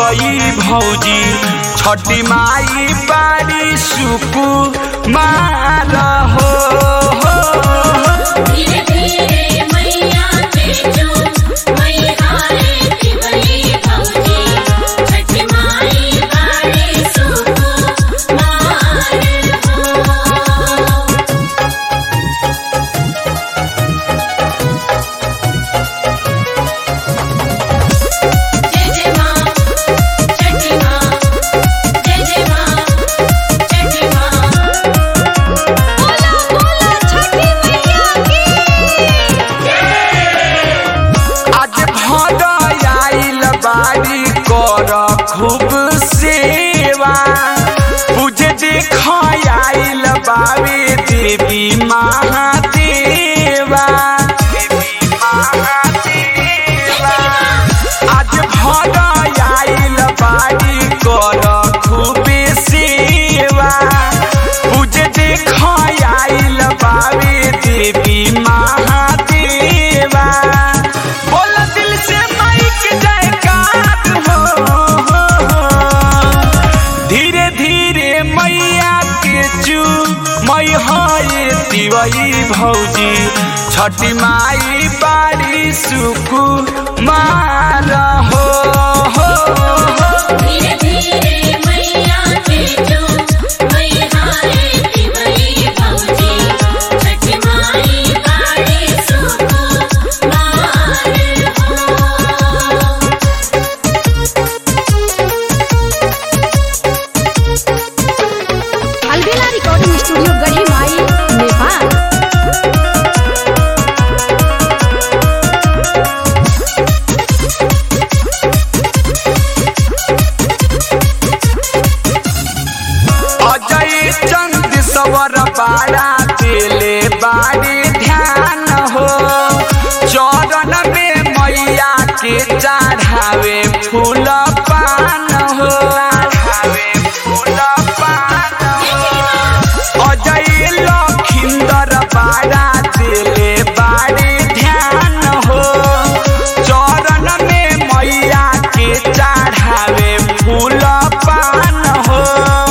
तिवई भौजी छठी माई बारी सुकु मार हो हो, हो। धीरे धीरे मैया तेजो मैया रे तिवई भौजी छठ माई बारे सुको मार हो जय जय मां छठी मां जय जय मां छठी मां बोला बोला छठी मैया की आज भर आइल बारी कर खूब सेवा पूजे देख आइल बाबे देवी महादेवा देवी महादेवा आज भर आइल बारी कर खूब सेवा पूजे देख आइल बाबे देवी महादेवा बोल दिल से माइक जयकार हो, हो, हो। धीरे धीरे मैया के चू मई है तिवई भौजी छठी माई बारी सुकु मार हो, हो, हो। धीरे धीरे मैया तेजो मैया रे तिवई भौजी छठ माई बारे सुको मार हो अलबेला रिकॉर्डिंग स्टूडियो गढ़ी माई नेपाल अजय चंद सवर बाड़ा दिले बाड़ी ध्यान हो चरण में मैया के चढ़ावे फूल पान हो चढ़ावे फूल पान हो अजय लखिंदर बाड़ा दिले बाड़ी ध्यान हो चरण में मैया के चढ़ावे फूल पान हो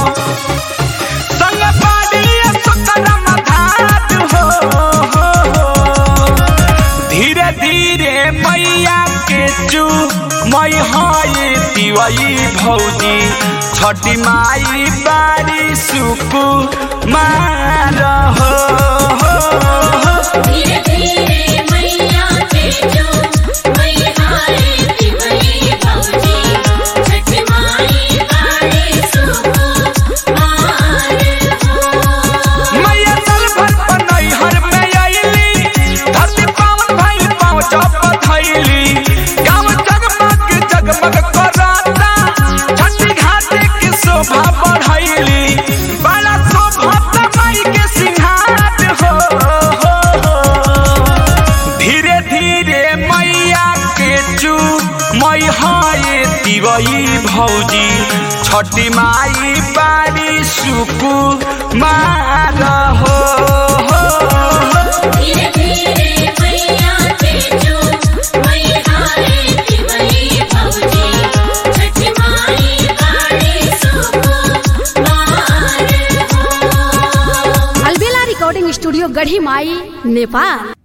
संग पाड़ी सकरम धात हो, हो, हो। धीरे धीरे मैया के चू मई है तिवई भौजी छठी माई बारी सुकु मार हो, हो, हो। धीरे धीरे मैया तेजो मैया रे तिवई भौजी छठ माई बारे सुको मार हो मैया सर भर पनई हर में आइली धरती पावन भइल पाँव चप धइली गाँव जगमग जगमग कराता छठी घाटे की शोभा बढ़ैली बड़ा शोभा माई के सिंहार हो, हो, हो। धीरे धीरे मैया के चू मई है तिवई भौजी छठी माई बारी सुकु मार हो, हो, हो। धीरे धीरे मैया तेजो मैया रे तिवई भौजी छठ माई बारे सुको मार हो अलबेला रिकॉर्डिंग स्टूडियो गढ़ी माई नेपाल